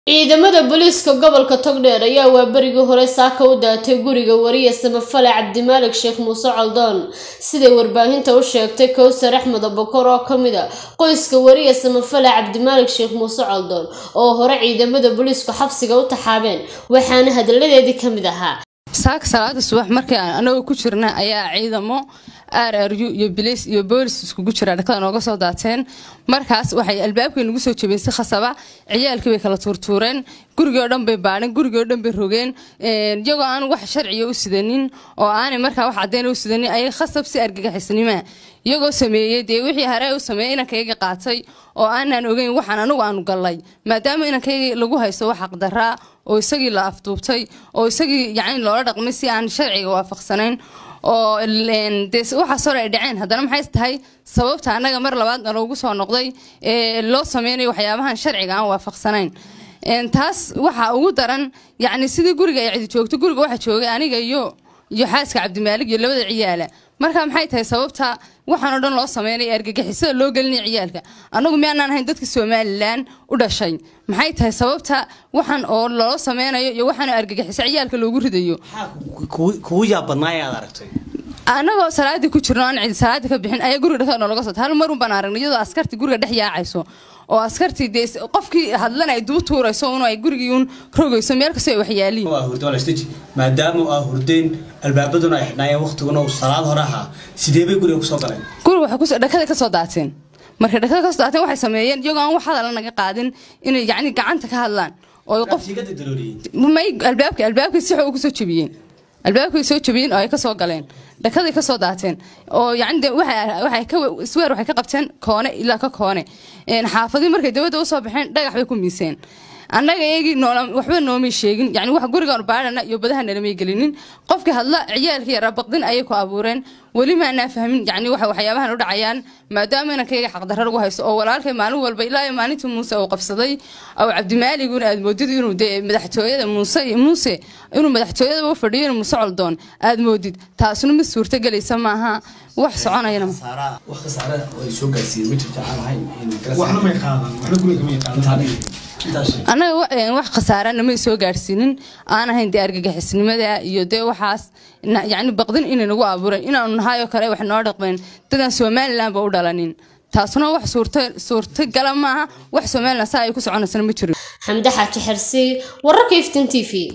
ciidamada booliiska gobolka togdheer ayaa waaberigii hore saaka u daatay guriga wariye samafale cabdimaalig sheekh muuse coldoon siday warbaahinta u sheegtay kowsar axmed abokor oo kamid a qoyska wariye samafale cabdimaalig sheekh muuse coldoon oo hore ciidamada booliisku xabsiga u taxaabeen waxaana hadaladeedii kamid ahaa saaka salaada subax markii aan anagoo ku jirna ayaa ciidamo r r u iyo bilis iyo boolis iskugu jira dhakada nooga soo daateen markaas waxay albaabkay nagu soo jabeen si khasaba ciyaalkii bay kala tuurtuureen gurigoo dhan bay baadheen gurigoo dhan bay rogeen iyagoo aan wax sharciga u sidanin oo aanay markaa wax caddeyn u sidanin ayay khasab si argagixisnima iyagoo sameeyey dee wixii haree u sameeyey inankayga qaatay oo aanaan ogeyn waxaan anagu aanu gallay maadaama inankayga lagu haysto wax xaqdaraa oo isagii la afduubtay oo isagii yacni loola dhaqmay si aan sharciga waafaqsanayn oo dee waxaas hore ay dhaceen haddana maxay tahay sababta annaga mar labaad loogu soo noqday ee loo sameynayo waxyaabahan sharciga aan waafaqsanayn taas waxaa ugu daran yacni sidii guriga ay cidi joogto guriga waxaa joogay aniga iyo iyo xaaska cabdimaalig iyo labada ciyaala marka maxay tahay sababta waxaan oo dhan loo sameynaya argagixisada loo gelinaya ciyaalka annagu miyaanaan ahayn dadka somalilan u dhashay maxay tahay sababta waxaan oo loo sameynayo iyo waxaan argagixiso ciyaalka loogu ridayo kugu yaabadnaa aad aragtay annagoo salaadii ku jirno aan cidi salaadii ka bixin ayaa guriga dhexda noolaga soo hal marun baan aragnay iyadoo askartii guriga dhex yaacayso oo askartii dee qofkii hadlana ay duu tuurayso un ay gurigii un rogayso meel kastoo ay waxyaaliin waa hurdo walastaji maadaama aa hurdeen albaabaduna ay xidhnaayeen waqtiguna uu salaad hore ahaa sidee bay guriga kusoo galeen guriga waxay kusoo dhakada ka soo daateen markay dhakada kasoo daateen waxay sameeyeen iyagoo aan wax hadala naga qaadin inay yacni gacanta ka hadlaan oo qof may albaabka albaabkay si xoog kusoo jebiyeen albaabkay soo jabiyeen oo ay kasoo galeen dhakaday kasoo daateen oo yacni de waxay ka isweer waxay ka qabteen koone ilaa ka koone xaafadii markay dawladda usoo baxeen dhagax bay ku miiseen annaga eegii waxba noomay sheegin yani wax gurigaan baadhana iyo badaha nalamay gelinin qofkii hadla ciyaalkii yaraa baqdin ayay ku abuureen weli maanaa fahmin yani waxa waxyaabahan u dhacayaan maadaama inankayga xaqdarra lagu haysto oo walaalkay maalin walba ilaa iyo maalintii muuse uu qabsaday oo cabdimaaliguna aad moodid inuu dee madaxtooyada muuse muuse inuu madaxtooyadaba u fadhiyo inuu muuse coldoon aad moodid taasuna mid suurtagelaysa maaha wax soconayana wax khasaare ay soo gaarsiiyeen ma jirto aan ahayn waxna may qaadan waxna guriga may qaadan annaga wax khasaarana may soo gaadhsiinin aan ahayn dee argagixisnimada iyo dee waxaas yacni baqdin inay nagu abuureen inaanu nahaayoo kale wax noo dhaqmeen dadaan somalilan ba u dhalanin taasuna wax suurta suurtagala maaha wax somalilan saa ay ku soconaysana ma jiro xamde xaaji xersi wararka iftin t v